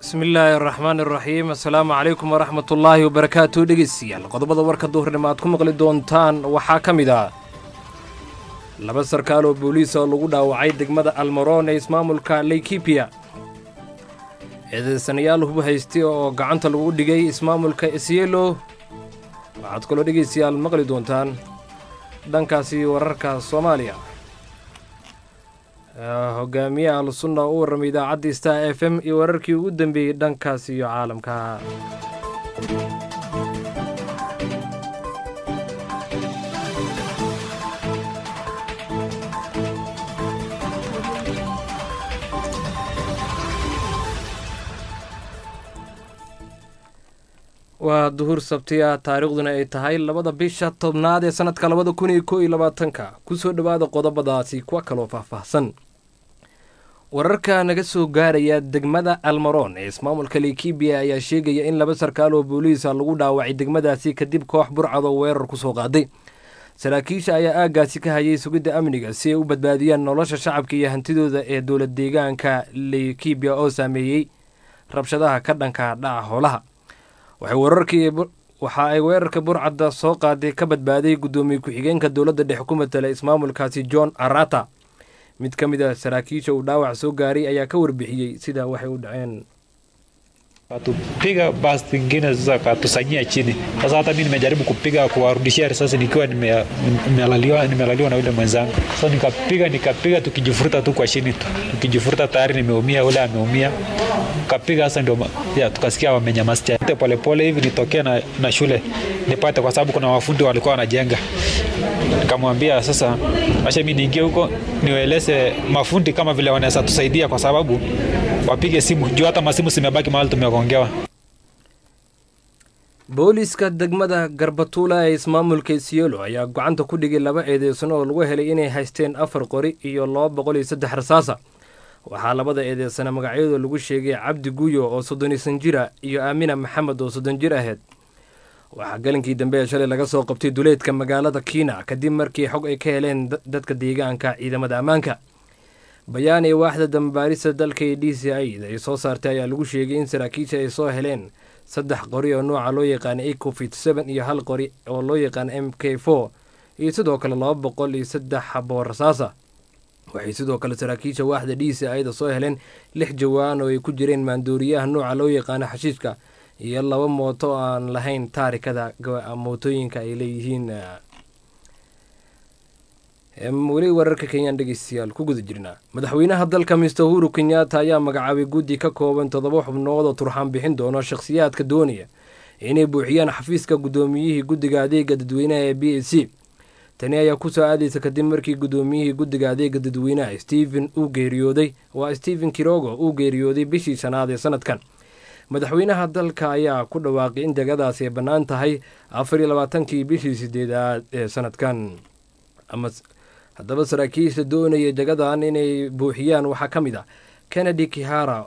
bismillaahi araxmaan iraxiim assalaamu calaykum waraxmat ullaahi wabarakaatu dhegeystayaal qodobada warka duhurnimo aad ku maqli doontaan waxaa ka mid ah laba sarkaal oo booliis oo lagu dhaawacay degmada almaroon ee ismaamulka leykibiya eedeysanayaal hub haystay oo gacanta lagu dhigay ismaamulka esyelo waxaad kaloo dhegeystayaal maqli doontaan dhankaasi wararka soomaaliya hogaamiyaha al-sunna oo u warramay idaacadda star f m iyo wararkii ugu dambeeyey dhankaas iyo caalamka waa duhur sabti ah taariikhduna ay tahay labada bisha tobnaad ee sanadka labada kun iyo koo iyo labaatanka kusoo dhowaada qodobadaasi kuwa kaloo faahfaahsan wararka naga soo gaaraya degmada almaroon ee ismaamulka leykibiya ayaa sheegaya in laba sarkaal oo booliisa lagu dhaawacay degmadaasi kadib koox burcadoo weerar ku soo qaaday saraakiisha ayaa aaggaasi ka hayay sugidda amniga si ay u badbaadiyaan nolosha shacabka iyo hantidooda ee dowlad deegaanka leykibiya oo saameeyey rabshadaha ka dhanka dhaca hoolaha waxa ay weerarka burcadda soo qaaday ka badbaaday guddoomiye ku-xigeenka dowladda dhexe ku matala ismaamulkaasi john arata mid ka mid a saraakiisha uu dhaawac soo gaaray ayaa ka warbixiyey sida waxay u dhaceen katupiga basi zingine sasa katusanyia chini. Sasa hata mi nimejaribu kupiga kuwarudishia risasi nikiwa nimelaliwa nimelaliwa na yule mwenzangu. Sasa nikapiga nikapiga, tukijifuruta tu kwa chini tu, tukijifuruta tayari nimeumia, ule ameumia, kapiga sasa, ndio ya tukasikia wamenyamazia polepole hivi nitokee na, na shule nipate, kwa sababu kuna wafundi walikuwa wanajenga. Nikamwambia sasa, acha mi niingie huko niwaeleze mafundi kama vile wanaweza tusaidia, kwa sababu wapige simu juu hata masimu zimebaki mahali tumegongewa. booliiska degmada garbatuula ee ismaamulka isyelo ayaa gacanta ku dhigay laba eedeysan oo lagu helay inay haysteen afar qori iyo laba boqol iyo saddex rasaasa waxaa labada eedeysana magacyadooda lagu sheegay cabdi guyo oo soddonisan jira iyo aamina maxamed oo soddon jir ahayd waxaa galinkii dambe ee shalay laga soo qabtay duleedka magaalada kiina kadib markii xog ay ka heleen dadka deegaanka ciidamada ammaanka bayaan ee waaxda dambaarista dalka ee d c i ay soo saartay ayaa lagu sheegay in saraakiisha ay soo heleen saddex qori oo nooca loo yaqaana ecofit seven iyo hal qori oo loo yaqaana m k four iyo sidoo kale laba boqol iyo saddex xaboo rasaasa waxay sidoo kale saraakiisha waaxda d c i da soo heleen lix jawaan oo ay ku jireen maandooriyaha nooca loo yaqaana xashiishka iyo laba mooto aan lahayn taarikada mootooyinka ay leeyihiin weli wararka kenyaan dhegeystayaal ku guda jirnaa madaxweynaha dalka mister uhuru kenyatta ayaa magacaabay guddi ka kooban toddoba xubnood oo turxaan bixin doono shakhsiyaadka doonaya inay buuxiyaan xafiiska guddoomiyihii guddiga adeega dadweynaha ee b a c tani ayaa kusoo aadaysa kadib markii guddoomiyihii guddiga adeega dadweynaha stephen uu geeriyooday waa stephen kirogo uu geeriyooday bishii shanaad ee sanadkan madaxweynaha dalka ayaa ku dhawaaqay in degadaasi ay bannaan tahay afar iyo labaatankii bishii sideedaad ee sanadkan haddaba saraakiisha doonaya jagadan inay buuxiyaan waxaa ka mid ah kennedy kihara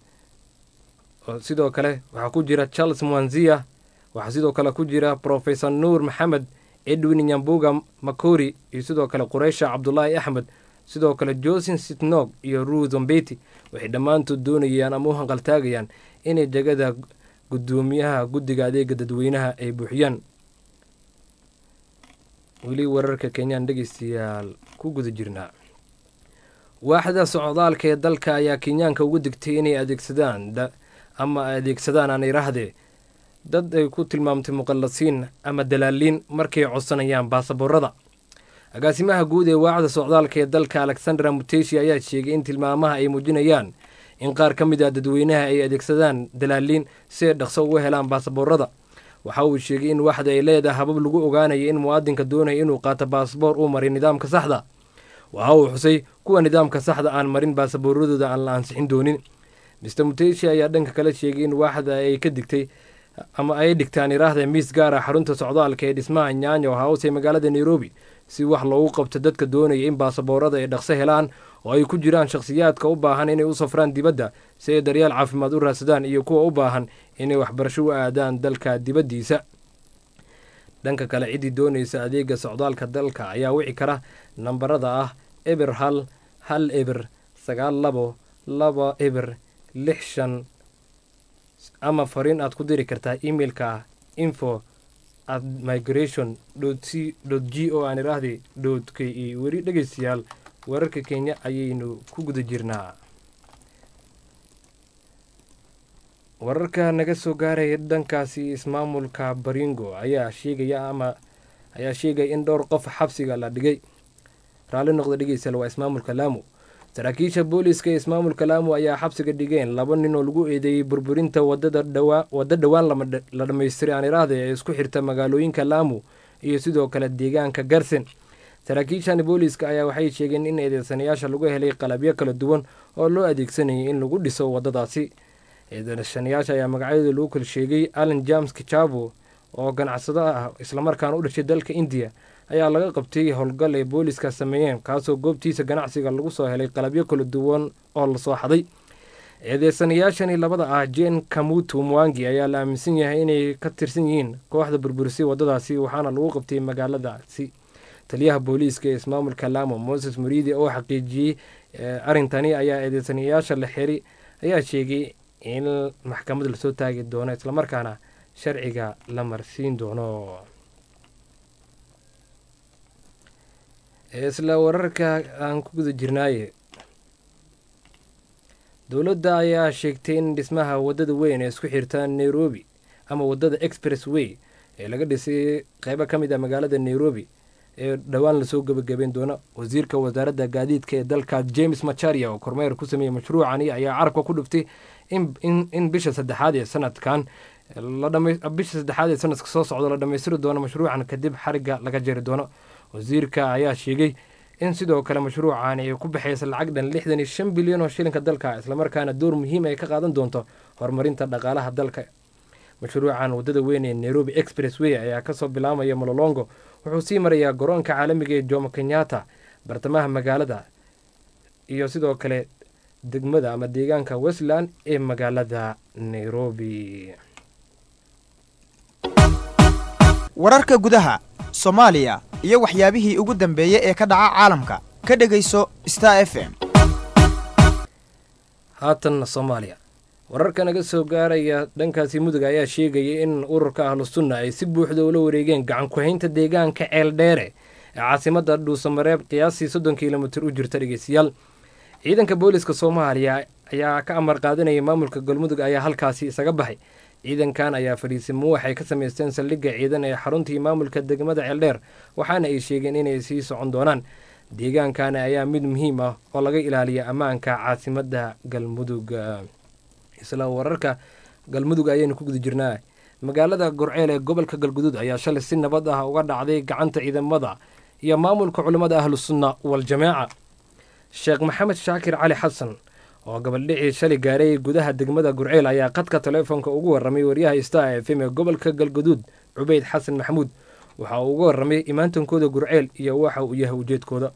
sidoo kale waxaa ku jira charles mwanzia waxaa sidoo kale ku jira profesor nuur maxamed edwin nyambuga makori iyo sidoo kale qureysha cabdulaahi axmed sidoo kale josin sitnog iyo ruu zombeti waxay dhammaantood doonayaan ama u hanqaltaagayaan inay jagada guddoomiyaha guddiga adeega dadweynaha ay buuxiyaan weli wararka kenyaan dhegeystayaal ku guda jirnaa waaxda socdaalka ee dalka ayaa kenyaanka uga digtay inay adeegsadaan ama adeegsadaan aan iraahdee dad ay ku tilmaamtay muqallasiin ama dalaaliin markay codsanayaan baasaboorada agaasimaha guud ee waaxda socdaalka ee dalka alexandra muteshi ayaa sheegay in tilmaamaha ay muujinayaan in qaar ka mid ah dadweynaha ay adeegsadaan dalaaliin si ay dhaqso uga helaan baasaboorada waxa uu sheegay in waxda ay leedahay habab lagu ogaanaya in muwaadinka doonaya inuu qaato baasaboor uu maray nidaamka saxda waxa uu xusay kuwa nidaamka saxda aan marin baasabooradooda aan la ansixin doonin mister muteshi ayaa dhanka kale sheegay in waaxda ay ka digtay ama ay dhigtaan iraahda miis gaar ah xarunta socdaalka ee dhismaha nyaanyo house ee magaalada nairobi si wax loogu qabto dadka doonaya in baasaboorada ay dhaqso helaan oo ay ku jiraan shakhsiyaadka u baahan inay u safraan dibadda si ay daryaal caafimaad u raadsadaan iyo kuwa u baahan inay waxbarasho u aadaan dalka dibaddiisa dhanka kale ciddii doonaysa adeega socdaalka dalka ayaa wici kara nambarada ah eber hal hal eber sagaal labo laba eber lix shan ama fariin aad ku diri kartaa emailka ah info at migration c g o aan iraahday dot k e weli dhegeystayaal wararka kenya ayaynu ku guda jirnaa wararka naga soo gaaraya dhankaasi ismaamulka baringo ayaa sheegaya ama ayaa sheegaya in dhowr qof xabsiga la dhigay raalli noqda dhegeystayaal waa ismaamulka laamu saraakiisha booliiska ee ismaamulka laamu ayaa xabsiga dhigeen laba nin oo lagu eedeeyey burburinta wadada dhawaa waddo dhowaan la dhammaystiray aan iraahda ee isku xirta magaalooyinka laamu iyo sidoo kale deegaanka garsen saraakiishan booliiska ayaa waxay sheegeen in eedeysanayaasha lagu helay qalabyo kala duwan oo loo adeegsanayay in lagu dhiso waddadaasi eedeysanayaasha ayaa magacyadooda lagu kala sheegay allan james kichabo oo ganacsado ah islamarkaana u dhashay dalka indiya ayaa laga qabtay howlgal ay booliiska sameeyeen kaasoo goobtiisa ganacsiga lagu soo helay qalabyo kala duwan oo lasoo xaday eedeysanayaashani labada ah jen kamutu mwangi ayaa la aaminsan yahay inay ka tirsan yihiin kooxda burburisay waddadaasi waxaana lagu qabtay magaaladaasi taliyaha booliiska ee ismaamulka laamo moses muriidi oo xaqiijiyey arrintani ayaa eedeysanayaasha la xiri ayaa sheegay in maxkamad lasoo taagi doono islamarkaana sharciga la marsiin doono isla wararka aan ku guda jirnaaye dowladda ayaa sheegtay in dhismaha waddada weyn ee isku xirta nairobi ama waddada express way ee laga dhisay qeybo ka mid ah magaalada nairobi ee dhowaan lasoo gebagabeyn doono wasiirka wasaaradda gaadiidka ee dalka james macharia oo kormeer ku sameeyey mashruucani ayaa carabka ku dhuftay in bisha saddexaad ee sanadkan bisha saddexaad ee sanadka soo socda la dhammaystiri doono mashruucan kadib xariga laga jari doono wasiirka ayaa sheegay in sidoo kale mashruucan ay ku baxaysa lacag dhan lixdan iyo shan bilyan oo shilinka dalka islamarkaana door muhiim ay ka qaadan doonto horumarinta dhaqaalaha dalka mashruucan waddada weyn ee nairobi express way ayaa kasoo bilaamaya mololongo wuxuu sii marayaa garoonka caalamiga ee jomo kenyatta bartamaha magaalada iyo sidoo kale degmada ama deegaanka westland ee magaalada nairobi wararka gudaha soomaaliya iyo waxyaabihii ugu dambeeyey ee ka dhaca caalamka ka dhegayso star f m haatanna soomaaliya wararka naga soo gaaraya dhankaasi mudug ayaa sheegaya in ururka ahlu sunna ay si buuxda ula wareegeen gacan ku-haynta deegaanka ceeldheere ee caasimada dhuusamareeb qiyaastii soddon kilomitir u jirta dhegeystayaal ciidanka booliska soomaaliya ayaa ka amar qaadanaya maamulka galmudug ayaa halkaasi isaga baxay ciidankan ayaa fadhiisimo waxay ka samaysteen saldhigga ciidan ee xaruntii maamulka degmada ceeldheer waxaana ay sheegeen inay sii socon doonaan deegaankan ayaa mid muhiim ah oo laga ilaaliya ammaanka caasimada galmudug isla wararka galmudug ayaynu ku guda jirnaa magaalada gorceel ee gobolka galguduud ayaa shalay si nabad ah uga dhacday gacanta ciidamada iyo maamulka culimmada ahlusunna waljamaaca sheekh maxamed shaakir cali xasan oo gabaldhicii shalay gaaray gudaha degmada gurceel ayaa khadka taleefonka ugu warramay waryaha star f m ee gobolka galguduud cubeyd xasan maxamuud waxa uu uga warramay imaantankooda gurceel iyo waxa uu yahay ujeedkooda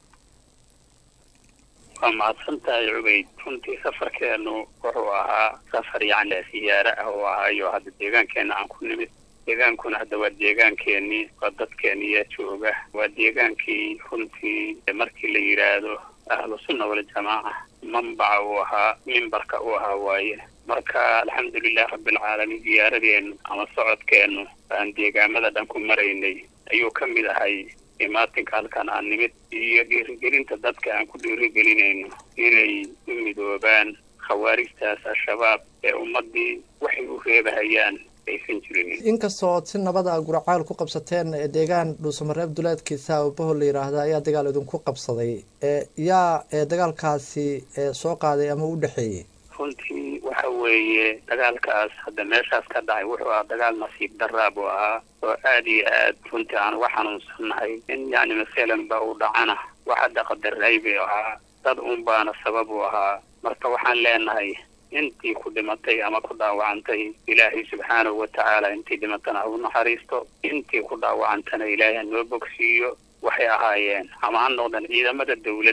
waa mahadsan tahay cubayd runtii safarkeenu wuxuu ahaa safar yacni siyaare ah oo ahaayo hadda deegaankeena aan ku nimid deegaankuna hadda waa deegaankeenii waa dadkeeniyaa jooga waa deegaankii runtii markii la yidhaahdo ahlu sunna waljamaaca manbaca uu ahaa mimbarka uu ahaa waaye marka alxamdulilah rabbilcaalamiin ziyaaradeennu ama socodkeennu aan deegaamada dhan ku maraynay ayuu ka mid ahay imaatinka halkan aan nimid iyo dhiirigelinta dadka aan ku dhiirigelinayno inay u midoobaan khawaarijtaas al-shabaab ee ummaddii waxay u reebahayaan aysan jirinin inkastoo si nabada guracaal ku qabsateen deegaan dhuusamareeb duleedkiisa ababaho la yidhaahda ayaa dagaal idinku qabsaday yaa dagaalkaasi soo qaaday ama u dhexeeyey runtii waxa weeye dagaalkaas hadda meeshaas ka dhacay wuxuu ahaa dagaal nasiib daraa buu ahaa oo aada iyo aad runtii aan uga xanuunsannahay in yacni masalan ba uu dhacana wax hadda qadaray bay ahaa dad un baana sabab u ahaa marka waxaan leenahay intii ku dhimatay ama ku dhaawacantay ilaahay subxaanahu wa tacaala intii dhimatana ha u naxariisto intii ku dhaawacantana ilaahay ha noo bogsiiyo waxay ahaayeen ama ha noqdeen ciidamada dawladda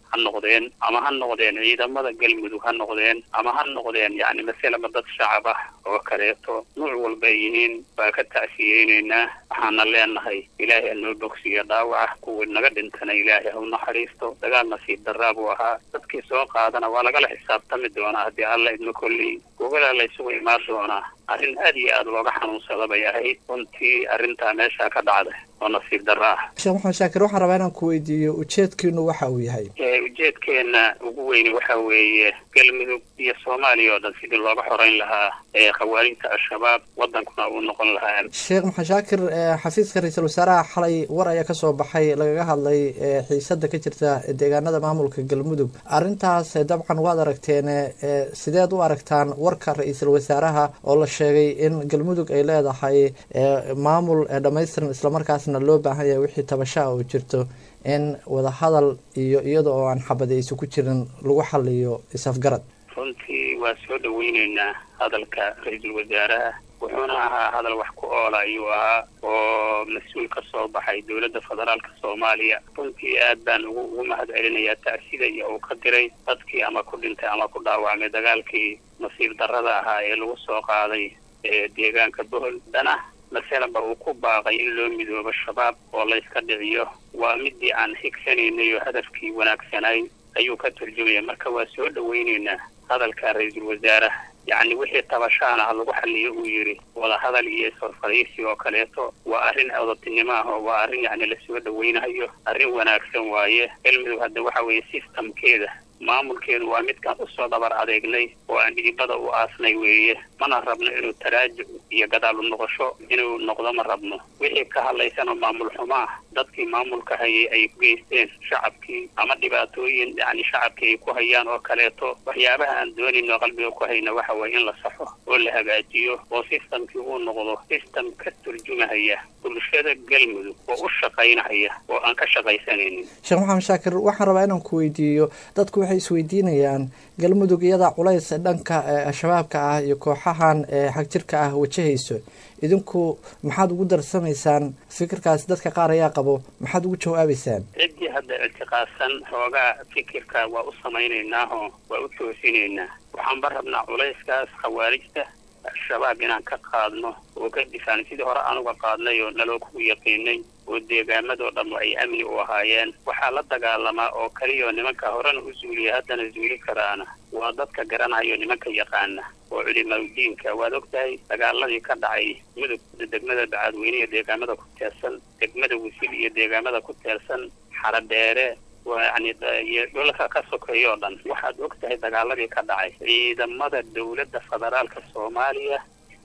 ha noqdeen ama ha noqdeen ciidamada galmudug ha noqdeen ama ha noqdeen yacni maselaba dad shacab ah oo kaleeto nuuc walba ay yihiin baa ka tacsiyeyneynaa waxaana leenahay ilaahay ha noo bogsiya dhaawaca kuwii naga dhintana ilaahay ha u naxariisto dagaal nasiib daraa buu ahaa dadkii soo qaadana waa lagala xisaabtami doonaa haddii alla idma kolley gogolaa la isugu imaan doonaa arrin aad iyo aad looga xanuunsada bay ahayd runtii arrintaa meeshaa ka dhacda oo nasiib darro ah sheekh maxamed shaakir waxaan rabaa inaan ku weydiiyo ujeedkiinu waxa uu yahay ee ujeedkeena ugu weyni waxa weeye galmudug iyo soomaaliya oo dhan sidii looga xoreyn lahaa ee khawaarijta al-shabaab waddankuna uu noqon lahaa sheekh maxamed shaakir ee xafiiska ra-iisul wasaaraha xalay war ayaa kasoo baxay lagaga hadlay ee xiisada ka jirta deegaanada maamulka galmudug arrintaas dabcan waad aragteen ee sideed u aragtaan warka ra-iisul wasaaraha oo la sheegay in galmudug ay leedahay maamul dhammaystiran islamarkaasna loo baahan yahay wixii tabashaa oo jirto in wadahadal iyo iyada oo aan xabadayso ku jirin lagu xaliyo isafgarad runtii waa soo dhaweyneynaa hadalka ra-iisul wasaaraha wuxuuna ahaa hadal wax ku oola ayuu ahaa oo mas-uul ka soo baxay dowladda federaalka soomaaliya runtii aad baan ugu ugu mahad celinayaa tacsida iyo uu ka diray dadkii ama ku dhintay ama ku dhaawacmay dagaalkii nasiib darrada ahaa ee lagu soo qaaday ee deegaanka bohol dana masalanba uu ku baaqay in loo midoobo shabaab oo layska dhiciyo waa midii aan higsanaynay oo hadafkii wanaagsanay ayuu ka turjumaya marka waa soo dhaweyneynaa hadalka ra-iisul wasaaraha yacni wixii tabashaana ha lagu xaliyo uu yidhi wadahadal iyo isfarfadhiisi oo kaleeto waa arrin odatinimo ah oo waa arrin yacni lasoo dhaweynayo arrin wanaagsan waaye galmudug hadda waxa weeye systemkeeda maamulkeedu waa midkaan usoo dhabar adeegnay oo aan dhidibada u aasnay weeye mana rabno inuu taraajuc iyo gadaal u noqosho inuu noqdo ma rabno wixii ka hadlaysanoo maamul xumo ah dadkii maamulka hayay ay ku geysteen shacabkii ama dhibaatooyin yacni shacabkii ay ku hayaan oo kaleeto waxyaabaha aan doonayno qalbiga ku hayna waxa weeye in la saxo oo la hagaajiyo oo systemkii uu noqdo system ka turjumahaya bulshada galmudug oo u shaqaynahaya oo aan ka shaqaysanaynin sheekh maxamed shaakir waxaan rabaa inaan ku weydiiyo dadku waxay isweydiinayaan galmudug iyada culays dhanka shabaabka ah iyo kooxahan xagjirka ah wajahayso idinku maxaad ugu darsamaysaan fikirkaas dadka qaar ayaa qabo maxaad ugu jawaabaysaan ciddii hadda ictiqaadsan xoogaa fikirka waa u samaynaynaaoo waa u toosinaynaa waxaanba rabnaa culayskaas khawaarijta al-shabaab inaan ka qaadno oo ka difaacno sidii hore anuga qaadnay oo naloo kugu yaqiinay oo deegaamadoo dhan ay amni u ahaayeen waxaa la dagaalamaa oo keliyaoo nimanka horena u zuuliya haddana zuuli karaana waa dadka garanayo nimanka yaqaana oo culimaudiinka waad og tahay dagaaladii ka dhacay mudug degmada bacadweyne iyo deegaamada ku teersan degmada wisil iyo deegaamada ku teersan xaradheere yani iyo dhulka ka sokeeyo o dhan waxaad og tahay dagaaladii ka dhacay ciidamada dowladda federaalka soomaaliya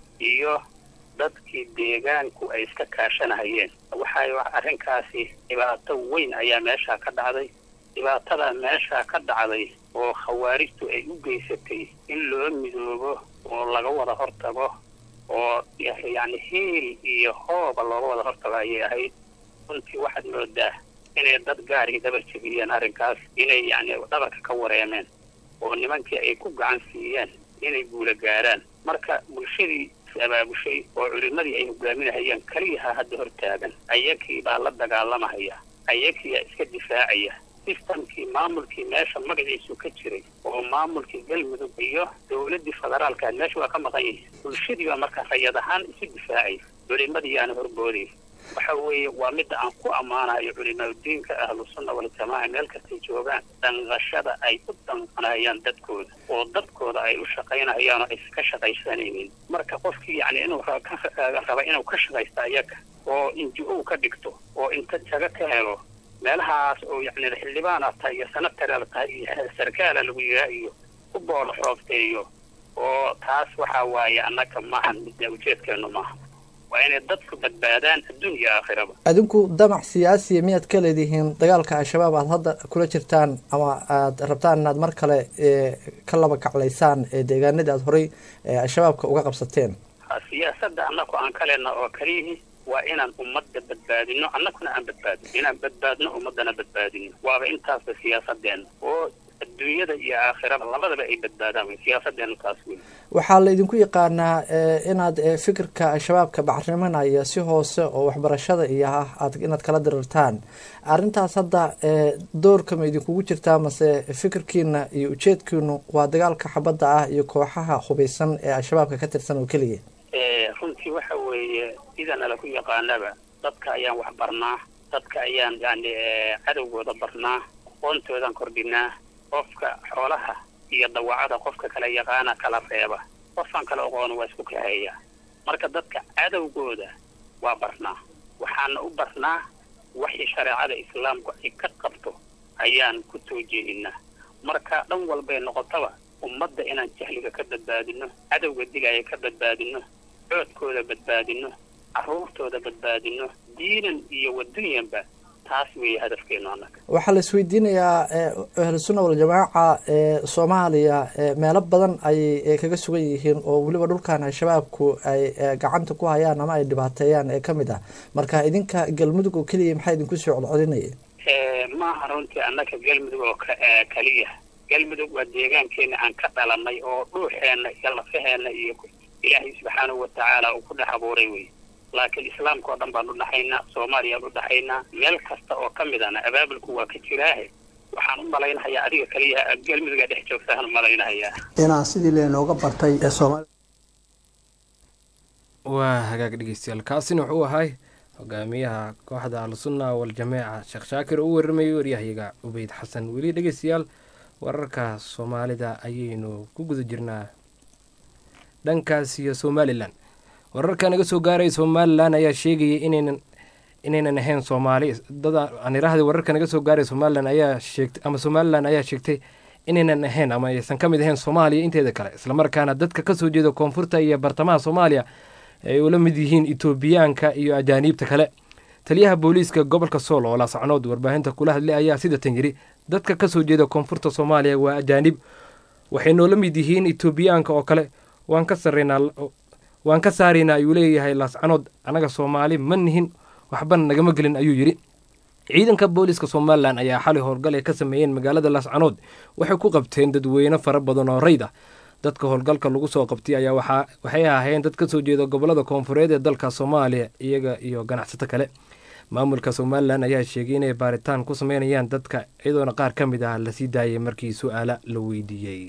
iyo dadkii deegaanku ay iska kaashanahayeen waxay arrinkaasi dhibaato weyn ayaa meeshaa ka dhacday dhibaatada meeshaa ka dhacday oo khawaarijtu ay u geysatay in loo midoobo oo laga wada hortago oo yacni hiil iyo hooba looga wada hortago ayay ahayd runtii waxaad moodaa inay dad gaarigi dhabar jebiyeen arrinkaas inay yacni dhabarka ka wareemeen oo nimankii ay ku gacan siiyeen inay guula gaaraan marka bulshadii abaabushay oo culimadii ay hogaaminahayeen keliyaha hadda hortaagan ayakii baa la dagaalamahaya ayakiiyaa iska difaacaya sistamkii maamulkii meesha magaciisu ka jiray oo maamulkii galmudug iyo dowladdii federaalka meesha waa ka maqan yihiin bulshadii baa marka rayad ahaan isu difaacay culimadii aana horbooday waxa weeye waa midda aan ku ammaanayo culimaudiinka ahlusunna waljamaaca meel kastay joogaan danqashada ay u danqanayaan dadkooda oo dadkooda ay u shaqaynayaan oo aysan ka shaqaysanaynin marka qofkii yacni inuu raba inuu ka shaqaysto ayaga oo inji-ow ka dhigto oo inta jago ka helo meelahaas oo yacni xildhibaana tahay iyo sanataraal tahay iyo sarkaala lagu yiraa iyo ku boolo xoofteeyo oo taas waxaa waaye annaga maahan midna ujeedkeenu maaha waa inay dadku badbaadaan adduun iyo aakhiraba adinku damac siyaasiya miyaad ka leedihiin dagaalka al-shabaab aada hadda kula jirtaan ama aada rabtaan inaad mar kale ka laba kaclaysaan deegaanadii aada horey al-shabaabka uga qabsateen siyaasadda annaku aan ka leenna oo kaliyihii waa inaan ummadda badbaadino annaguna aan badbaadino inaan badbaadno ummaddana badbaadino waaba intaasba siyaasadeenna oo adduunyada iyo aakhirada labadaba ay badbaadaan wey siyaasadeenu taas wey waxaa la idinku yaqaanaa inaad fikirka al-shabaabka bacriminaya si hoose oo waxbarashada iyo ah aad inaad kala dirirtaan arrintaas hadda doorka ma idinkugu jirtaa mase fikirkiina iyo ujeedkiinu waa dagaalka xabadda ah iyo kooxaha hubaysan ee al-shabaabka ka tirsan oo keliya runtii waxa weeye sida nala ku yaqaanaba dadka ayaan wax barnaa dadka ayaan yani cadowgooda barnaa aqoontoodan kordhinaa qofka xoolaha iyo dawacada qofka kala yaqaana kala reeba qofaan kala aqoona waa isku kaheeya marka dadka cadowgooda waa barnaa waxaana u barnaa waxii shareecada islaamku ay ka qabto ayaan ku toojeedinaa marka dhan walbay noqotaba ummadda inaan jahliga ka badbaadino cadowga dilaya ka badbaadino coodkooda badbaadino carruurtooda badbaadino diinan iyo wadunyanba taas weeye hadafkeenu annaga waxaa la isweydiinayaa ahlusunna waljamaaca ee soomaaliya meelo badan ayay kaga sugan yihiin oo weliba dhulkan al-shabaabku ay gacanta ku hayaan ama ay dhibaateeyaan ee kamid ah marka idinka galmudug oo keliya maxaa idinku soo codcodinaya maaha runtii annaga galmudug oo keliya galmudug waa deegaankeena aan ka dhalanay oo dhuuxeenna iyo lafaheena iyo ilaahay subxaanahu watacaala uu ku dhex abuuray wey laakiin islaamka oo dhan baan u dhaxaynaa soomaaliyaan u dhaxaynaa meel kasta oo ka midana abaabulku waa ka jiraahe waxaan u malaynahayaa adiga kaliya galmuduga dhex joogtaan u malaynahayaa inaan sidii leenooga bartay ee soomaali waa hagaag dhegeystayaal kaasina wuxuu ahay hogaamiyaha kooxda al-sunna wal-jameeca sheekh shaakir oo u warramayay waryahayaga ubeyd xasan weli dhegeystayaal wararka soomaalida ayaynu ku guda jirnaa dhankaas iyo somalilan wararka naga soo gaaray somalilan ayaa sheegayay inaynan inaynan ahayn soomaali dada aan iraahday wararka naga soo gaaray somalilan ayaa sheegtay ama somalilan ayaa sheegtay inaynan ahayn ama aysan ka mid ahayn soomaaliya inteeda kale islamarkaana dadka kasoo jeeda koonfurta iyo bartamaha soomaaliya ay ula mid yihiin etoobiyaanka iyo ajaaniibta kale taliyaha booliiska gobolka sool oo laascanood warbaahinta kula hadlay ayaa sidatan yidhi dadka kasoo jeeda koonfurta soomaaliya waa ajaanib waxay noola mid yihiin etoobiyaanka oo kale waan ka sarreynaa waan ka saaraynaa ayuu leeyahay laascanood annaga soomaali ma nihin waxbana nagama gelin ayuu yidhi ciidanka booliiska somalilan ayaa xali howlgal ay ka sameeyeen magaalada laascanood waxay ku qabteen dadweyne fara badan oo rayd ah dadka howlgalka lagu soo qabtay ayaa waxay ahaayeen dad kasoo jeeda gobolada koonfureed ee dalka soomaaliya iyaga iyo ganacsato kale maamulka somalilan ayaa sheegay inay baaritaan ku sameynayaan dadka iyadoona qaar ka mid ah lasii daayay markii su-aala la weydiiyey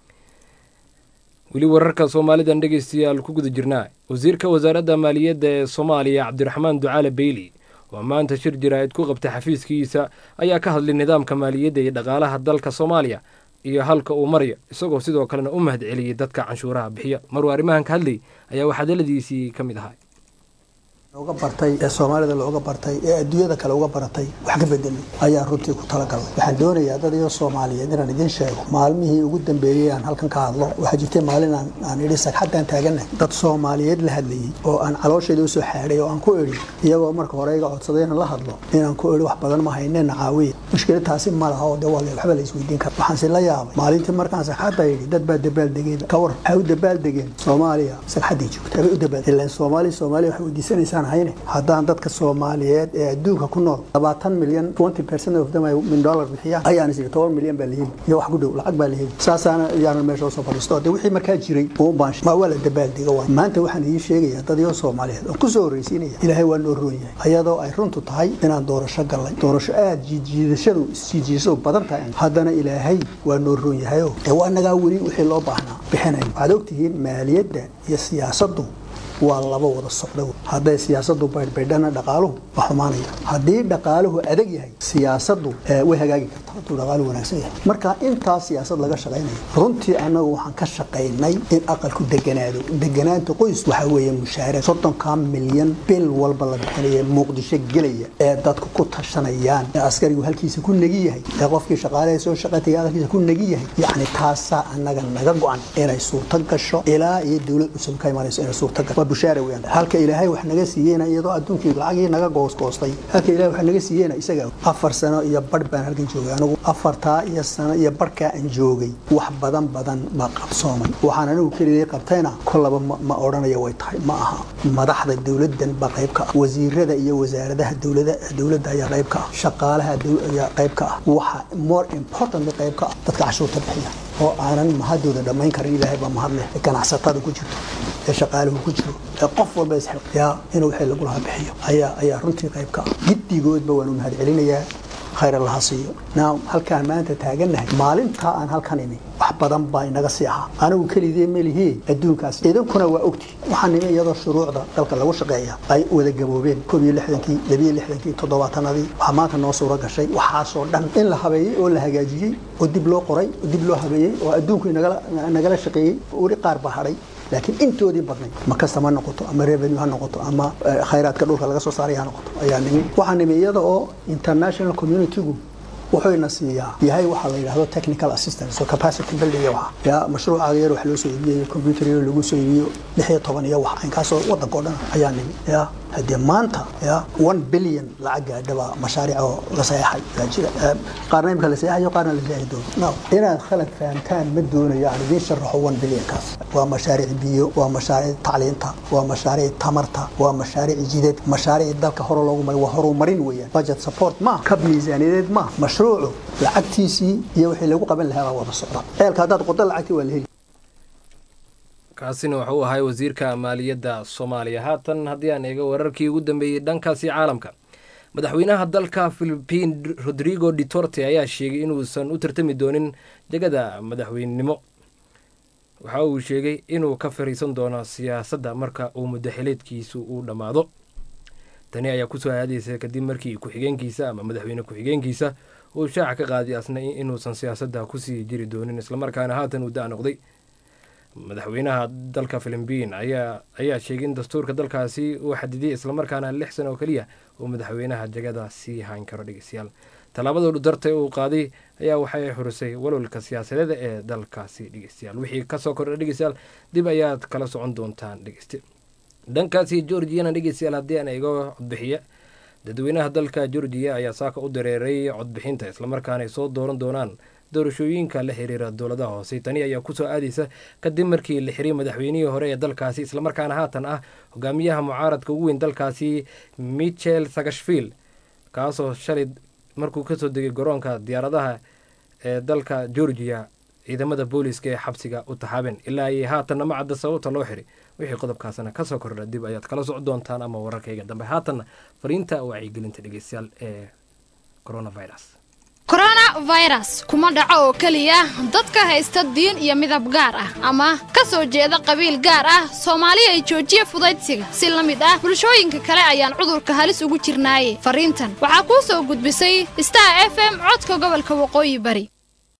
weli wararka soomaalidan dhegeystayaal ku guda jirnaa wasiirka wasaaradda maaliyadda ee soomaaliya cabdiraxmaan ducaale beyli oo maanta shir jaraa'id ku qabtay xafiiskiisa ayaa ka hadlay nidaamka maaliyadda iyo dhaqaalaha dalka soomaaliya iyo halka uu marayo isagoo sidoo kalena u mahad celiyey dadka canshuuraha bixiya maruu arrimahan ka hadlay ayaa waxadaladiisii ka mid ahaa uga bartay ee soomaalida looga bartay ee adduunyada kale uga baratay wax ka bedelay ayaan runtii ku talagalay waxaan doonayaa dad iyo soomaaliyeed inaan idin sheego maalmihii ugu dambeeyey aan halkan ka hadlo waxaa jirtay maalin aan aan idhi sagxaddaan taaganay dad soomaaliyeed la hadlayey oo aan caloosheeda usoo xaadhay oo aan ku idhi iyagoo marka hore iga codsaday inaan la hadlo inaan ku idhi wax badan ma haynena caawiya mushkilad taasi ma laha oo dee waa waxba la isweydiin kara waxaanse la yaabay maalintii markaan sagxadda idhi dad baa dabaaldegeen ka war waxay u dabaaldegeen soomaaliya sagxaddii joogta bay u dabaal ilaan soomaaliya soomaaliya waxay weydiisanaysaa haddaan dadka soomaaliyeed ee adduunka ku nool labaatan milyan twenty percent of them ay min dollar bixiyaan ayaan is toban milyan baa laheli iyo wax ku dhow lacag baa laheli saasaana yaanan meesha usoo fadhiisto de wixii markaa jiray uun baan ma waa la dabaaldega waay maanta waxaan idiin sheegayaa dad iyo soomaaliyeed oo kusoo horreysiinaya ilaahay waa noo roon yahay ayadoo ay runtu tahay inaan doorasho gallay doorasho aada jiidjiidashadu isjiidjiidashadu badan tahay haddana ilaahay waa noo roon yahayo ee waa nagaa weli wixii loo baahnaa bixinayo waxaad ogtihiin maaliyadda iyo siyaasaddu waa laba wada socdo hadday siyaasadu baydhbaydhana dhaqaaluhu waa xumaanaya haddii dhaqaaluhu adag yahay siyaasadu way hagaagi kartaa hadduu dhaqaaluhu wanaagsan yahay marka intaa siyaasad laga shaqaynayo runtii annagu waxaan ka shaqaynay in aqalku deganaado deganaanta qoys waxaa weeye mushaaraad soddonkaa milyan bil walba la bixinaya muqdisho gelaya ee dadku ku tashanayaan ee askarigu halkiisa ku negi yahay ee qofkii shaqaalaha soo shaqataya halkiisa ku negi yahay yacni taasaa annaga naga go-an inay suurto gasho ilaa iyo dowlad cusub ka imanayso inay suurto gasho bushaara weeyaan halka ilaahay wax naga siiyeyna iyadoo adduunkii lacagii naga goosgoostay halka ilaahay wax naga siiyeyna isaga afar sano iyo badh baan halkan joogay anigu afartaa iyo sano iyo badhkaa aan joogay wax badan badan baa qabsoomay waxaan anigu keligay qabtayna kollaba ma ma odhanaya way tahay ma aha madaxda dowladdan baa qayb ka ah wasiirada iyo wasaaradaha dowlada dowladda ayaa qayb ka ah shaqaalaha dow- ayaa qayb ka ah waxa more important qayb ka ah dadka cashuurta bixiya oo aanan mahadooda dhammayn karin ilaahay baa mahad leh ee ganacsatada ku jirto ee shaqaaluhu ku jiro ee qof walba isxilqiyaa inuu wixii lagu lahaa bixiyo ayaa ayaa runtii qayb ka ah giddigoodba waanu mahad celinayaa khayr allaha siiyo now halkaan maanta taagannahay maalintaa aan halkan imi wax badan baa inaga sii ahaa anigu kelidee melihii adduunkaas idinkuna waa ogti waxaan nimi iyadoo shuruucda dalka lagu shaqeeya ay wada gaboobeen koob iyo lixdankii labiyo lixdankii toddobaatanadii waxaa maanta noo suuro gashay waxaasoo dhan in la habeeyey oo la hagaajiyey oo dib loo qoray oo dib loo habeeyey oo adduunku nagala nagala shaqeeyey weli qaar baa hadhay laakiin intoodii badnay ma kastama ha noqoto ama revenue ha noqoto ama eh, khayraadka dhulka laga soo saaray ha noqoto ayaa nimi waxaa nimi iyada oo international communitygu wuxuuna siiyaa yahay waxaa la yidhahdo technical assistance oo capacity building iyo waxa ya mashruucaaga yar wax loo soo iibiyo computer yar lagu soo iibiyo lix iyo toban iyo wax inkaasoo waddanka oo dhan ayaa nimi ya haddee maanta ya one billion lacag gaadhaba mashaariic oo la saxeexay yaa jira Eh, qaarna imika la saxeexayo qaarna la saxeexi doono no inaad khalad fahamtaan ma doonayo aan idiin sharaxo one billionkaas waa mashaariic biyo waa mashaariic tacliinta waa mashaariic tamarta waa mashaariic jidad mashaariic dalka hore loogu maray waa horumarin weeyaan budget support ma kab miisaaniyadeed ma mashruucu lacagtiisii iyo wixii lagu qaban lahaa baa wada socda ceelka haddaad qodo lacagtii waa la heli kaasina wuxuu ahay wasiirka maaliyadda soomaaliya haatan haddii aan eego wararkii ugu dambeeyey dhankaasi caalamka madaxweynaha dalka philipiin rodrigo duterte ayaa sheegay inuusan u tartami doonin jegada madaxweynenimo waxa uu sheegay inuu ka fariisan doono siyaasadda marka uu muddaxileedkiisu uu dhammaado tani ayaa kusoo aadaysa kadib markii ku-xigeenkiisa ama madaxweyne ku-xigeenkiisa uu shaaca ka qaaday asna inuusan siyaasadda kusii jiri doonin islamarkaana haatan uu da' noqday madaxweynaha dalka philibiin ayaa ayaa sheegay in dastuurka dalkaasi uu xadidiyay islamarkaana lix sano oo keliya uu madaxweynaha jagada sii hayn karo dhegeystayaal tallaabada duterte uu qaaday ayaa waxay xurisay walwalka siyaasadeeda ee dalkaasi dhegeystayaal wixii kasoo kordha dhegeystayaal dib ayaad kala socon doontaan dhegeyste dhankaasi georgiyana dhegeystayaal haddii aan eego codbixiya dadweynaha dalka georgiya ayaa saaka u dareeray codbixinta islamarkaana ay soo dooran doonaan doorashooyinka la xiriira dowladaha hoose tani ayaa kusoo aadaysa kadib markii la xiray madaxweynihii hore ee dalkaasi islamarkaana haatan ah hogaamiyaha mucaaradka ugu weyn dalkaasi michel sagashvil kaasoo shalay markuu kasoo degay garoonka diyaaradaha ee dalka georgiya ciidamada booliiska ee xabsiga u taxaabeen ilaa ay haatanna ma cadda sababta loo xiray wixii qodobkaasna kasoo kordha dib ayaad kala soc doontaan ama wararkayga dambe haatanna fariinta wacyigelinta dhegeystayaal ee coronavirus coronavirus kuma dhaco oo keliya dadka haysta diin iyo midab gaar ah ama ka soo jeeda qabiil gaar ah soomaali ay joojiya fudaydsiga si la mid ah bulshooyinka kale ayaan cudurka halis ugu jirnaaye fariintan waxaa kuu soo gudbisay star f m codka gobolka waqooyi bari